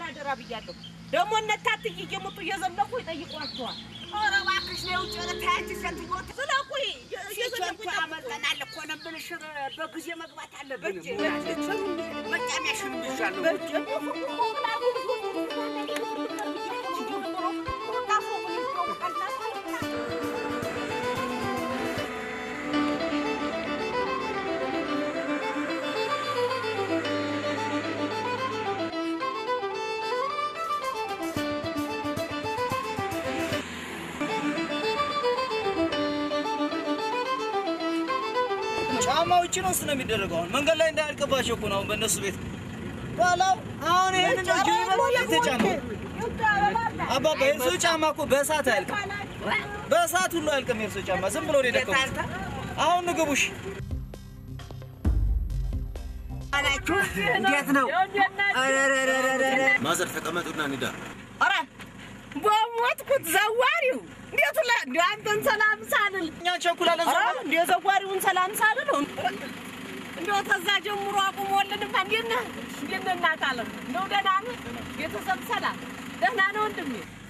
አደራ ብያለሁ። ደግሞ እነ ታትዬ እየመጡ እየዘለቁ ይጠይቋቸዋል። ኧረ እባክሽ ነው ውጭ ታያች ሴትዮ ስለቁ እየዘለቁ ሲቸንቱ ያመልጠናል እኮ ነው የምልሽ። በጊዜ መግባት አለብን። መጫሚያሽን ብሻለሁ ጫማ ውጭ ነው ነው የሚደረገው። አሁን መንገድ ላይ እንዳያልቅባቸው እኮ ነው አሁን በእነሱ ቤት በላው። አሁን ይሄን ነው ጅብ ይበላል የተጫማው። አባባ የእርሶ ጫማ እኮ በእሳት አያልቅም፣ በእሳት ሁሉ አያልቅም የእርሶ ጫማ። ዝም ብሎ ነው የደቀሙት። አሁን ንግቡሽ አላችሁ እንዴት ነው? ማዘር ተቀመጡና ንዳ። ኧረ በሞትኩት ዘዋሪው እንዴት ለ እንደ አንተን ሰላም ሳልል እኛ እንቸኩላለን። ኧረ እንደ ዘዋሪውን ሰላም ሳልል እንደው ተዛ ጀምሮ አቁሞልንማ እንዴት ነህ እንዴት ነህ እናት አለም እንደው ደህና ነህ ቤተሰብ ሰላም ደህና ነው ወንድሜ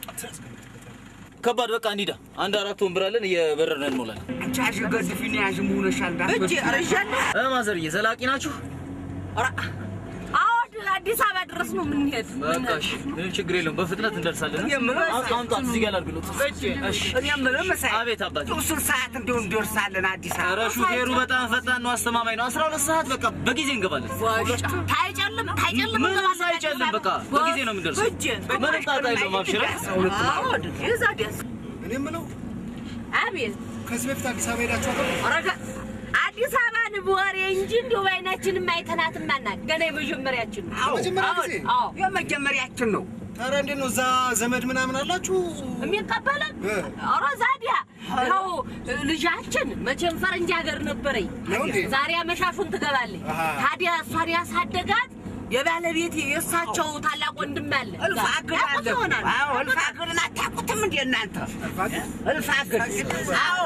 ከባድ በቃ እንሂዳ። አንድ አራት ወንበር አለን እየበረርን እንሞላለን። አንቺ አሽ ገድፊን ያዥ መሆነሻል እጅ ኧረ ይዣለሁ እ ማዘርዬ ዘላቂ ናችሁ? ኧረ አዎ አዲስ አበባ ድረስ ነው የምንሄድ በቃ እሺ፣ ምንም ችግር የለውም። በፍጥነት እንደርሳለን። የምለው- አም- አምጧት እዚህ ጋር ላድርግሎት። እሺ። እኔ የምልህ መሳይ አቤት አባቴ። እሱን ሰዓት እንዲሁ እንደርሳለን አዲስ ኧረ አበባ ሹፌሩ በጣም ፈጣን ነው፣ አስተማማኝ ነው። አስራ ሁለት ሰዓት በቃ በጊዜ እንገባለን። ታይጨልም ታይጨልም ምንም ሳይጨልም በቃ በጊዜ ነው የምንደርሰው። ምንም ጣጣ የለውም። አብሽረ እዛ ደስ እኔ የምለው አቤት ከዚህ በፊት አዲስ አበባ ሄዳችሁ አታውቁም? ኧረ አዲስ አበባን በወሬ እንጂ እንዲሁ በዓይናችንም አይተናትም አናውቅ። ገና የመጀመሪያችን ነው። የመጀመሪያ አዎ፣ ጊዜ? አዎ። የመጀመሪያችን ነው። ታዲያ እንዴት ነው እዛ ዘመድ ምናምን አላችሁ? የሚቀበለን እ። ኧረ ዛዲያ ነው ልጃችን መቼም ፈረንጅ ሀገር ነበረኝ። ነው እንዴ? ዛሬ አመሻሹን ትገባለች። አሃ። ታዲያ እሷን ያሳደጋት የባለቤት የእሳቸው ታላቅ ወንድም አለ። እልፍ አግድ አለ። ያውቁት ይሆናል። አዎ እልፍ አግድን አታውቁትም እንዴ እናንተ? እልፍ አግድ አዎ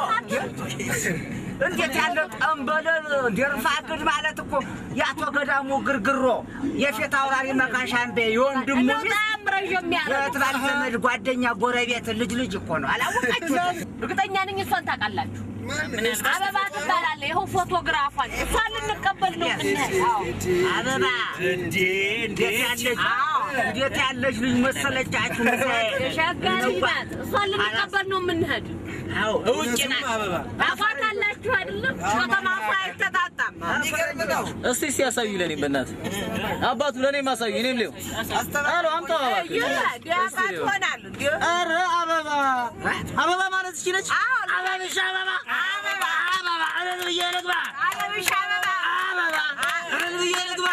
እንዴት ያለ ጠንበለል እንደ እልፍ አግድ ማለት እኮ የአቶ ገዳሙ ግርግሮ የፊት አውራሪ መካሻን ቤ የወንድሙ እንደው ሚስት በጣም ረዥም ያለ ነው። የትባል ዘመድ ጓደኛ ጎረቤት ልጅ ልጅ እኮ ነው። አላወቃችሁትም? እርግጠኛ ነኝ እሷን ታውቃላችሁ። ማን? አበባ ትባላለች። ይኸው ፎቶግራፏን እሷን ልንቀበል ነው የምንሄድ። አዎ። አበባ እንዴ እንዴት ያለች እንዴት ያለች ልጅ መሰለቻችሁ? የሸጋ ልጅ ናት። እሷን ልንቀበል ነው የምንሄድ። አዎ ውጭ ናት። አበባ ታውቋታላችሁ አይደለም? ከተማ እኮ አይተጣጣም። የሚገርም ነው። እስቲ እስቲ ያሳዩ ለኔ በእናትህ አባቱ ለኔም አሳዩ። እኔም ሌው አሎ አምጣ እባክህ። ዲያባት ሆናል። ኧረ አበባ አበባ ማለት እቺ ነች። አበብሽ አበባ አበባ አበባ እልል ብዬ ልግባ አበብሽ አበባ አበባ እልል ብዬ ልግባ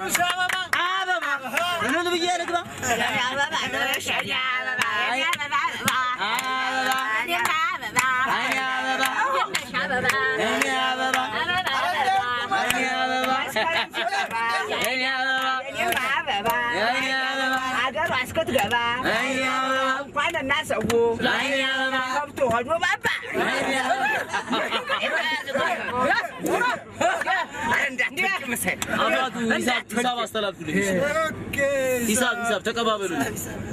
አበባ እልል ብዬ ልግባ አበባ ድረሽ እኔ አበባ እኔ አበባ አበባ እኔም አበባ እኔ አበባ የነሽ አበባ እኔ አበባ አበባ አበባ እኔ አበባ እኔ አበባ እኔ አበባ አገሯ እስክትገባ እኔ አበባ እንኳን እና ሰው እኔ አበባ ከብቶ ሆኖ ባባ እኔ አባቱ ሂሳብ ሂሳብ አስተላልፉልኝ። ኦኬ፣ ሂሳብ ሂሳብ ተቀባበሉልኝ።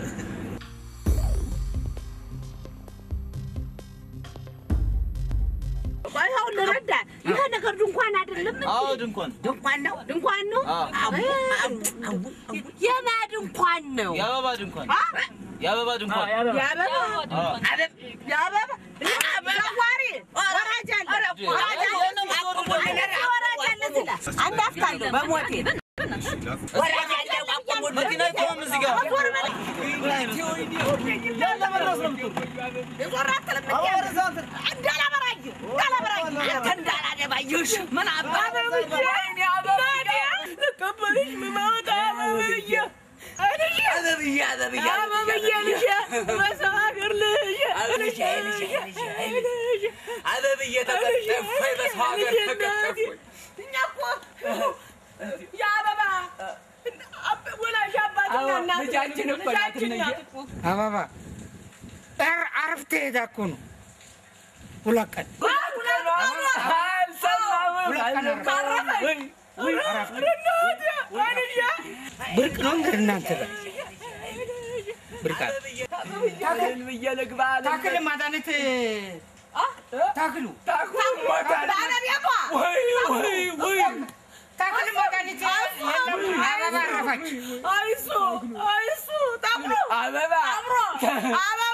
ቆይ ይኸው ልረዳ። ይሄ ነገር ድንኳን አይደለም እንዴ? አዎ ድንኳን ድንኳን ነው ድንኳን ነው። አዎ። የማ ድንኳን ነው? የአበባ ድንኳን የአበባ ድንኳን የአበባ የአበባ ዘዋሪ ወራጅ አለ ወራጅ አለ ወራጅ አለ እዚህ ላይ አንድ አፍታ አለው በሞቴ ወራጅ አለ አቁሙት መኪና ይቆም እዚህ ጋር ያለ መድረስ ነው የምትሆነው። የዞራ ተለመደ እንዳላበራኝ እንዳላበራኝ አንተ እንዳላደባየሽ ምን አባ ልቀበልሽ ምመጣ አበብዬ አበብዬ አበብዬ አበብዬ ልጄ በሰው ሀገር ልጄ አበብዬ ልጄ ልጄ አበብዬ ተቀጠፍኩኝ በሰው ሀገር ተቀጠፍኩኝ እኛ እኮ የአበባ ወላጅ አባትና እናት ልጃችን እኮ ናት ልጃችን እነየ። ናት እኮ። አበባ ኧረ አረፍቴ ሄዳ እኮ ነው ሁለት ቀን ብርቅ ነው እንግዲህ እናንተ ጋር ብርቃት ብዬ ልግባ ታክል መድኃኒት ታክሉ ባለቤቷ ታክል መድኃኒት የለም አበባ አረፈች አይሱ አይሱ ጠቁሮ አበባ አብሮ አበባ